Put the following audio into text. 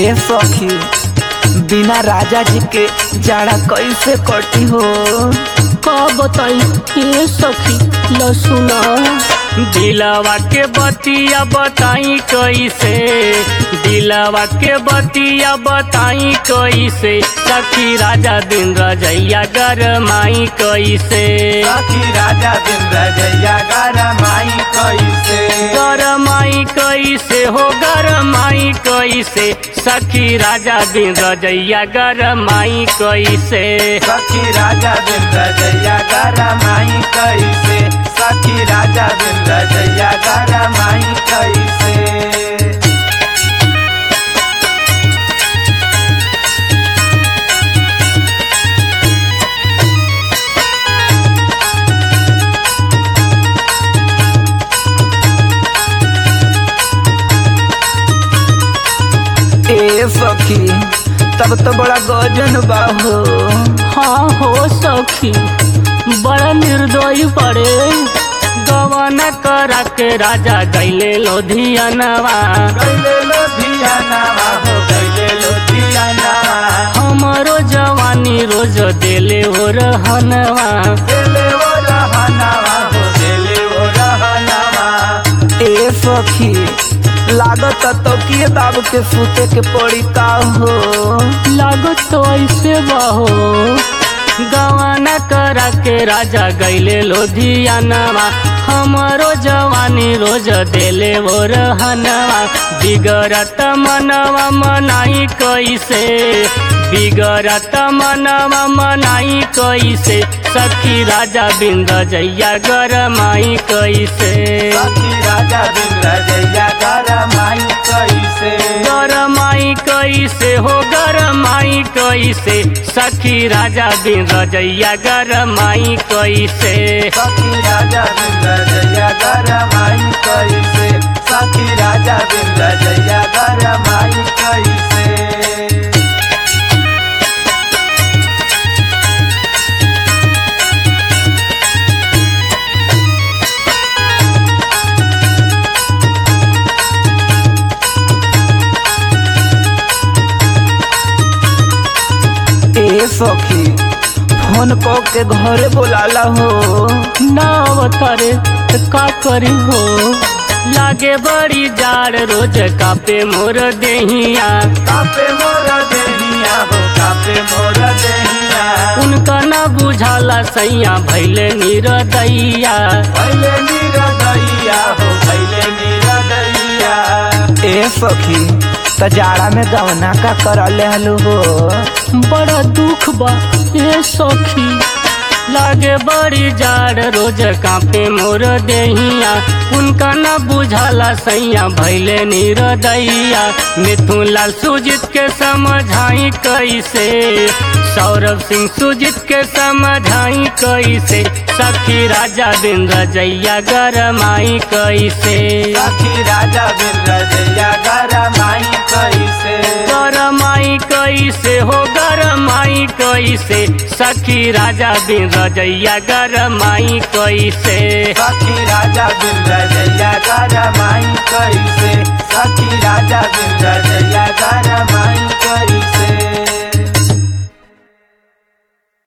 ए सखी बिना राजा जी के जाड़ा कैसे कटी हो का बताई ये सखी लसुना दिलवा के बतिया बताई कैसे दिलवा के बतिया बताई कैसे सखी राजा दिन रजैया गरमाई कैसे सखी राजा दिन रजैया गरमाई कैसे गरमाई कैसे हो गरमाई कैसे सखी राजा दिन रजैया गरमाई कैसे सखी राजा दिन रजैया गरमाई कैसे सखी राजा दिन रजैया गरमाई कैसे ए सखी तब तो बड़ा गजन बा हो हाँ हो सखी बड़ा निर्दयी पड़े गवन करा के राजा गैले लोधियनवा गैले लोधियाना हो गैले लोधियाना हमरो जवानी रोज देले हो रहनवा देले वो रहनावा हो देले वो रहनावा ए सखी लागत तो किए दाब के सूते के पड़ी का हो लागत तो ऐसे बहो गवन करा के राजा गैले लोधियनवा हमरो जवानी रोज देले वो रहनवा बिगड़त मनवा मनाई कैसे बिगड़त मनवा मनाई कैसे सखी राजा बिंद जैया गरमाई कैसे सखी राजा दिन रजैया गरमाई कैसे गरमाई कैसे हो गरमाई कैसे सखी राजा बिन रजैया गरमाई कैसे सखी राजा दिन रजैया गरमाई कैसे सखी राजा दिन रजैया गरमाई कैसे ए सखी फोन को के घरे बोलाला हो ना अवतारे तो का करी हो लागे बड़ी जाड़ रोज कापे मोर देहिया कापे मोर देहिया हो कापे मोर देहिया उनका न बुझाला सैया भैले निरदैया भैले निरदैया हो भैले निरदैया ए सखी त जाड़ा में गवना का कर ले हलू हो बड़ा दुख बा ये सखी लागे बड़ी जाड़ रोज कापे मोर देहिया उनका न बुझाला सैया भैले निरदैया मिथुन लाल सुजित के समझाई कैसे सौरभ सिंह सुजित के समझाई कैसे सखी राजा बिन रजैया गरमाई कैसे सखी राजा दिन रजैया गरमाई कैसे गरमाई कैसे हो गरमाई कैसे सखी राजा बिन रजैया गरमाई कैसे सखी राजा दिन रजैया गरमाई कैसे सखी राजा दिन रजैया गरमाई